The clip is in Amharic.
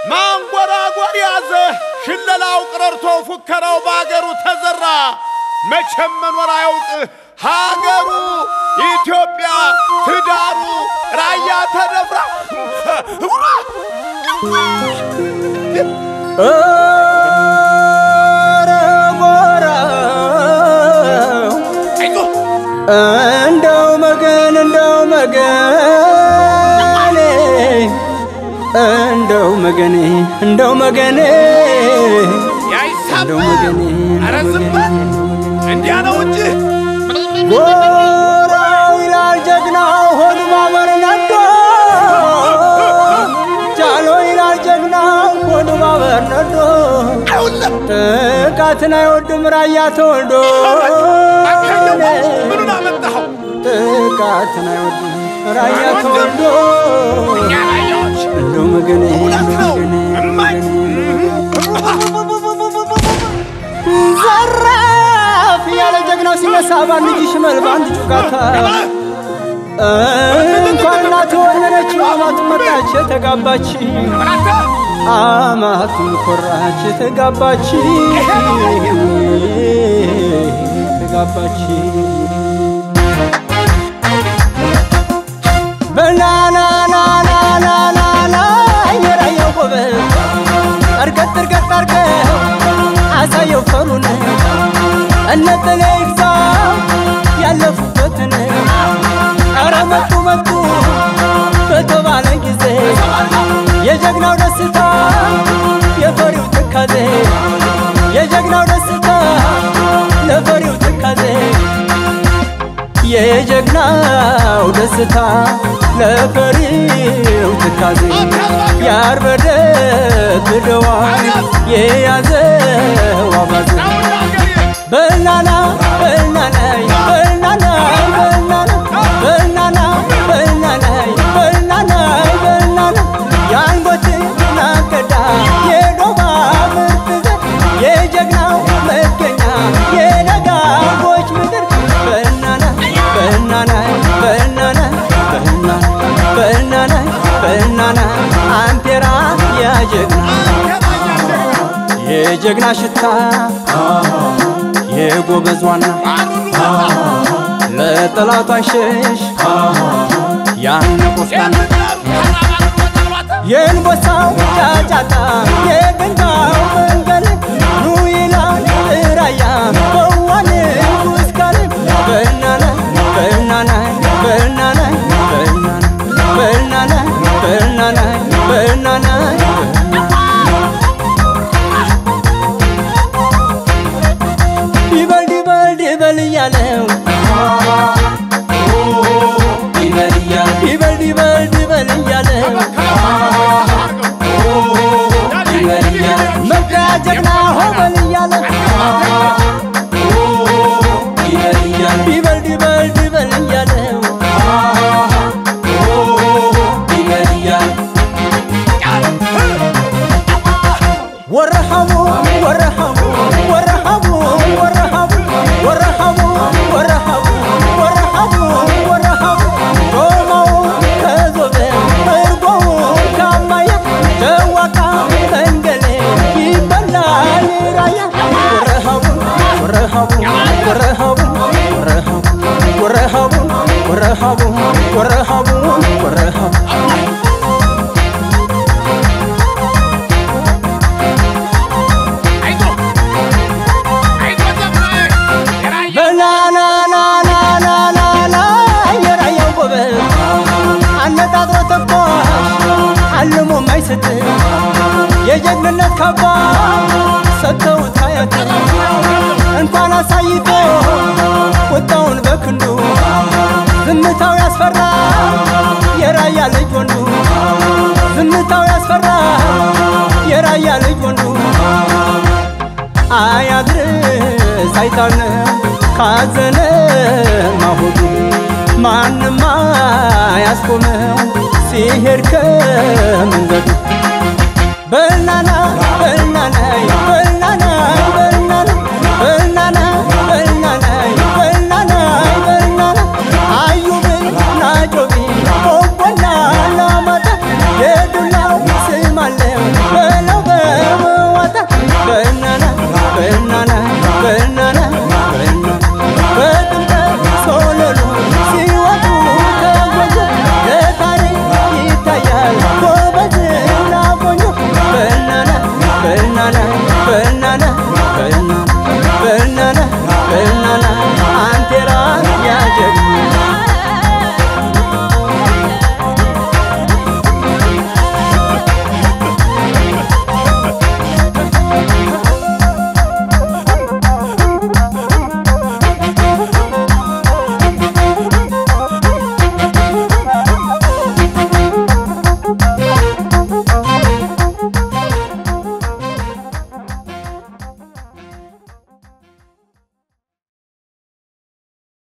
ማንጎራጎር ያዘ ሽለላው ቀረርቶ ፉከራው በአገሩ ተዘራ መቼም መኖር አያውቅ ሀገሩ ኢትዮጵያ ትዳሩ ራያ ተደፍራ ኧረ ጎራው እንደው መገን እንደው መገን እንደው መገኔ እንደው መገኔ እንደው መገኔ ኧረ ዝም በል እንዲያ ነው እንጂ ጎራው ይላል ጀግናው ሆዱ ማበር ነዶ ጃሎ ይላል ጀግናው ሆዱ ማበር ነዶ አይውለም ጥቃትን አይወድም ራያ ተወልዶ አካኘው ምኑን አመጣኸው ጥቃትን አይወድም ራያ ተወልዶ እኛ ራያዎች እንደው መገኔ እውነት ነው እማኝ ዘራፍ ያለ ጀግናው ሲነሳ በአንድ እጅ ሽመል በአንድ ጩካታ እንኳን እናት ወለደች አማቱ መጣች የተጋባች አማቱም ኮራች የተጋባች የተጋባች በናናናናናና የራያው ጎበዝ እርገጥ እርገጥ አርገው አሳየው ፈሩን እነጠለ ይግዛ ያለፉበትን ኧረ መጡ መጡ በተባለ ጊዜ የጀግናው ደስታ የፈሪው ትካዜ የጀግናው ደስታ ለፈሪው ትካዜ የጀግናው ደስታ ለፈሪው ትካዜ ያርበደብደዋ የያዘው አባዜ በናና በናና በናና በናና በናና በናና በናና በናና የአንጎት ናገዳ የዶባ ምርጥ ዘር የጀግናው መገኛ የደጋጎች ምድር በናና በናና በናና በናና በናና በናና አምፔራ ያጀግና የጀግና ሽታ የጎበዝ ዋና ለጠላቷ አይሸሽ ያን ቆፍጣና የእንቦሳው ጫጫታ የገንዳው መንገድ ኑ ይላል ራያ በዋን ውስካል በናና በናና በናና በናና በናና በናና በናና ይበል ይበል ይበል እያለው ይበል እያለ ይበል ይበል ይበል እያለው ይበል እያለ መግቢያ ጀግና ሆበል እያለ ይበል እያለ ይበል ይበል ይበል እያለው ይበል እያለ ወረሃሙ ወረሃሙ ወረሃሙ ወረሃሙ ወረሃሙ ወረሃሙ ወረሃሙ ወረሃሙ ዶማው ከዞበ እርጎው ካማያ ደዋቃ መንገሌ ይበላል ራያ ወረሃሙ ወረሃሙ ወረሃሙ ወረሃሙ ወረሃሙ ወረሃሙ ወረሃሙ ወረሃሙ በናናናናናና የራያው ጎበዝ አነጣጥሮ ተኳሽ አልሞ ማይስት የጀግንነት ካባ ሰጥተውት አያት እንኳን አሳይቶ ቁጣውን በክንዱ ዝምታው ያስፈራ የራያ ልጅ ወንዱ ዝምታው ያስፈራ የራያ ልጅ ወንዱ አያድርስ አይጣል ካዘነ ማሆዱ ማንም አያስቆመው ሲሄድ ከመንገዱ በናና በናና